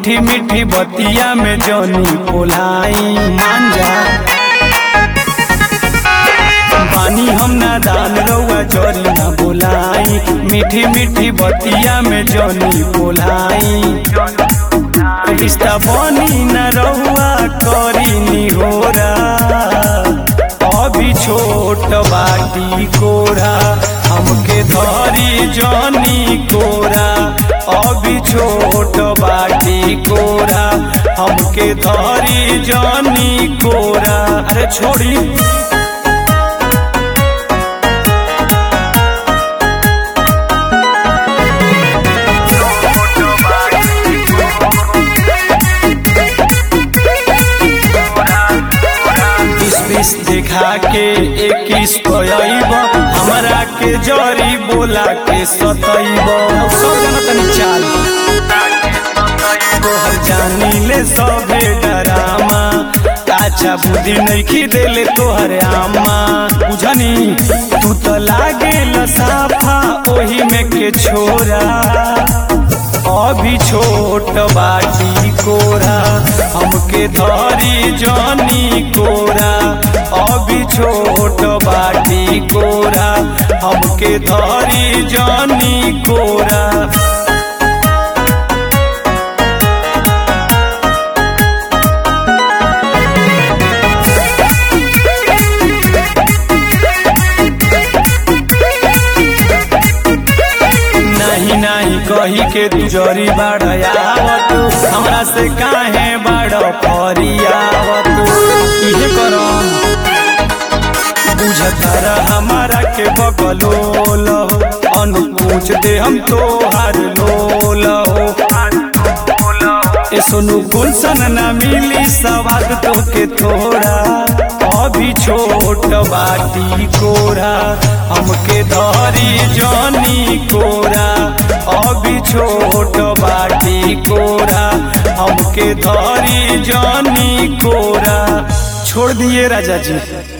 मीठी मीठी बतिया में जनी पोलाई मांजा पानी हम ना दान रउआ जरी ना बोलाई मीठी मीठी बतिया में जनी बोलाई रिश्ता बनी न रउआ करी निहोरा अभी छोट बाटी कोरा हमके धरी जनी कोरा अभी छोट बाटी कोरा हमके धरी जनी कोरा अरे छोड़ी बीस बीस देखा के इक्कीस पयब हमरा के जरी बोला के सतैब सब जना तनी चाल तोहर जानी ले सभे डरामा काचा बुद्धि नइखी देले तोहर आमा बुझनी तू तो लागे साफा ओही में के छोरा अभी छोट बाटी कोरा हमके धरी जनी कोरा अभी छोट बाटी कोरा हमके धरी जनी कोरा नहीं नहीं कही के तू जरी बाड़ावत हमरा से काहे बाड़ फरियावत इहे करम बुझतर हमारा के बगलोल अनुपूछ दे हम तोहार लोल ए सोनू गुलशन ना मिली सवाद तो के थोड़ा अभी छोट बाटी कोरा हमके धरी जनी कोरा अभी छोट बाटी कोरा हमके धरी जनी कोरा छोड़ दिए राजा जी